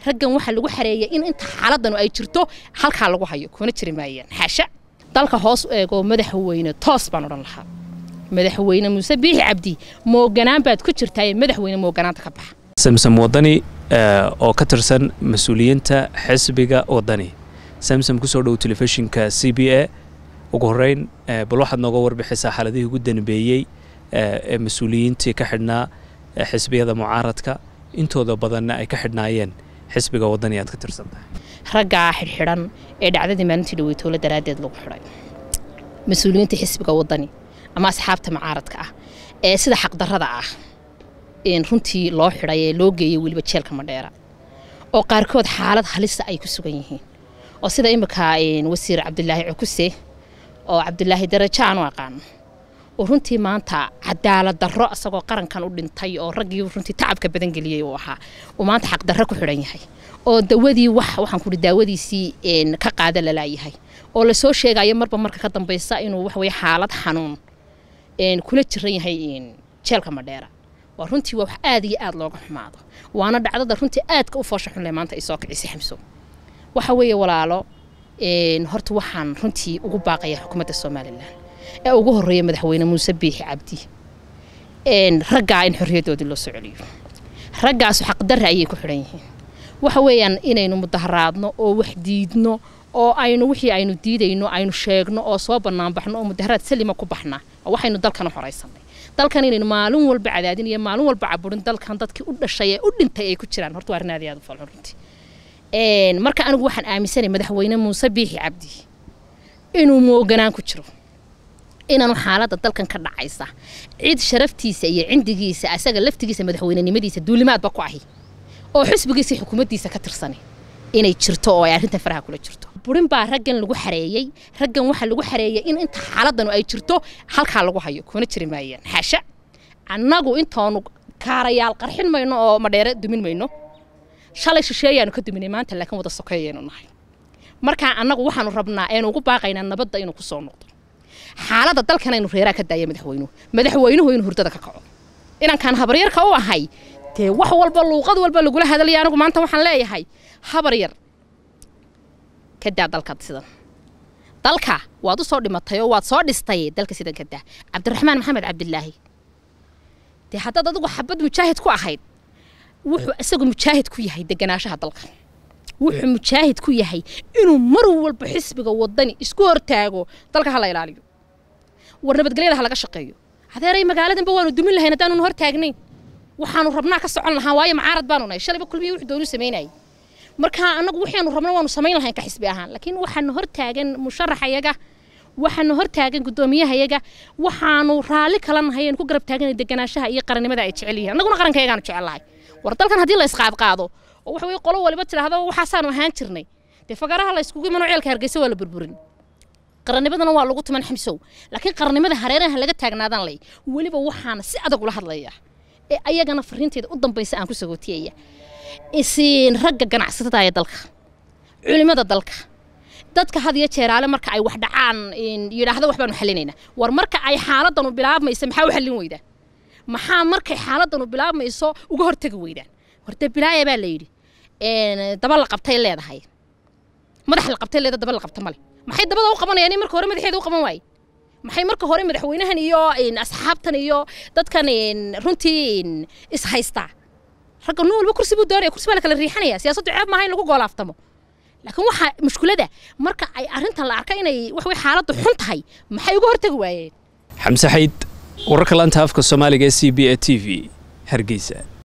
raggan waxaa lagu xareeyay in inta xaaladanu ay jirto halkaa lagu hayo kuna jiri maayaan xaasha dalka hoos u eego madaxweyne toos baan odhan lahaa madaxweyne muuse biixi cabdi mooganaan baad ku jirtaaye madaxweyne mooganaanta ka baxa samsom wadani oo ka tirsan mas-uuliyiinta xisbiga wadani samsom kusoo dhow telefishinka c b a ugu horeyn bal waxaad nooga warbixisaa xaaladihii ugu danbeeyey ee mas-uuliyiintii ka xidhnaa xisbiyada mucaaradka intooda badanna ay ka xidhnaayeen xisbiga wadani aad ka tirsan tahay raggaa xidhxidhan ee dhacdadii maalintii dhaweytoole daraaddeed lagu xidhay mas-uuliyiinta xisbiga wadani ama asxaabta mucaaradka ah ee sida xaqdarrada ah runtii loo xidhay ee loo geeyay weliba jeelka madheera oo qaarkood xaalad halisa ay ku sugan yihiin oo sida imika wasiir cabdilaahi cukuse oo cabdilaahi darajo aan u aqaano oo runtii maanta cadaalad darro isagoo qarankan u dhintay oo raggii runtii tacabka badan geliyey uu ahaa uu maanta xaqdarro ku xidhan yahay oo dawadii wax waxaan kuhi daawadiisii ka qaada lalaayahay oo lasoo sheegayo marba marka ka dambaysa inuu waxweye xaalad xanuun kula jiran yahay jeelka madheera waa runtii waa wax aad iyo aad looga xumaado waana dhacdada runtii aadka u foosha xunle maanta ay soo kicisay xamso waxa weeye walaalo horta waxaan runtii ugu baaqaya xukuumadda somalilan ee ugu horeeya madaxweyne muuse biixi cabdi raggaa in xorriyaddoodii loo soo celiyo raggaasu xaqdarra ayay ku xidhan yihiin waxa weeyaan inaynu mudaharaadno oo wax diidno oo aynu wixii aynu diidayno aynu sheegno oo soo banaanbaxno oo mudaharaad salima ku baxnaa waxaynu dalkan u horaysanay dalkan inaynu maalin walba cadaadin iyo maalin walba caburin dalkan dadkii u dhashay ee u dhintay ay ku jiraan horta waa arrin aad iyo aad u falxun runtii marka anigu waxaan aaminsanay madaxweyne muuse biixi cabdi inuu mooganaan ku jiro inaanu xaaladda dalkan ka dhacaysa cid sharaftiisa iyo cindigiisa asaga laftigiisa madaxweynenimadiisa duulimaadba ku ahi oo xisbigiisa xukuumaddiisa ka tirsanay inay jirto oo ay arrintan faraha kula jirto burin baa raggan lagu xareeyey raggan waxaa lagu xareeyay in inta xaaladanu ay jirto halkaa lagu hayo kuna jiri maayaan xaasha annagu intoonu kaarayaal qarxin mayno oo madheere dumin mayno shalay shisheeyaanu ka duminay maanta laakiin wada sokeeyaynu nahay markaa annagu waxaanu rabnaa eenu ugu baaqaynaa nabadda inuu ku soo noqdo xaaladda dalkan aynu reeraa ka daaya madaxweynuhu madaxweynuhu inuu hurdada ka kaco inankaan habaryarka u ahay dee wax walba luuqad walba lagula hadalaya anigu maanta waxaan leeyahay habar yar ka daa dalkaad sidan dalka waad u soo dhimatay oo waad soo dhistay dalka sidan ka daa cabdiraxmaan maxamed cabdilaahi dee haddaad adigu xabad mujaahid ku ahayd wuxuu isagu mujaahid ku yahay deganaanshaha dalka wuxuu mujaahid ku yahay inuu mar walba xisbiga wadani isku hortaago dalka ha la ilaaliyo war nabadgelyada ha laga shaqeeyo adeeray magaaladanba waanu dumin lahayn haddaanunu hortaagnayn waxaanu rabnaa ka socon lahaa waayo macaarad baanu nahay shalayba kulmiya wuxuu doonu samaynayay marka annagu waxaanu rabna waanu samayn lahayn ka xisbi ahaan laakiin waxaanu hortaagan musharaxayaga waxaanu hortaagan guddoomiyahayaga waxaanu raalli kala nahay aan ku garab taagan deganaanshaha iyo qarannimada ay jecel yihiin annaguna qarankayagaan jecel lahay war dalkan haddii la isqaadqaado oo waxa weye qolo waliba tidhaahdo waxaasaanu ahaan jirnay dee fagaraha la yskugu imano ceelka hargeysa waa la burburin qarannimadana waa lagu tuman xamsow laakiin qarannimada hareeraha laga taagnaadaan lay weliba waxaana si adag ula hadlaya ee ayagana fariinteeda u dambaysa aan ku sagootiyaya isiin ragga ganacsatada ee dalka culimada dalka dadka had iyo jeeraale marka ay wax dhacaan yidhaahdo wax baanu xallinaynaa war marka ay xaaladanu bilaabmaysa maxaa u xallin weydaan maxaa markay xaaladanu bilaabmayso uga hortegi weydaan horta bilaaya baa la yidhi daba la qabtay leedahay madax la qabtay leeda daba la qabta male maxay dabada u qabanayaan in marka hore madaxeeda u qaban waaye maxay marka hore madaxweynahan iyo asxaabtan iyo dadkan runtii is haystaa ragga nin walba kursi buu doonaya kursi baa la kala riixanaya siyaasaddu ceeb maaha in lagu goolaaftamo laakiin waxaa mushkulada marka ay arrintan la arka inay wax way xaaladdu xun tahay maxay uga hortagi waayeen xamse xayd wararka laanta afka soomaaliga ee c b a t v hargeysa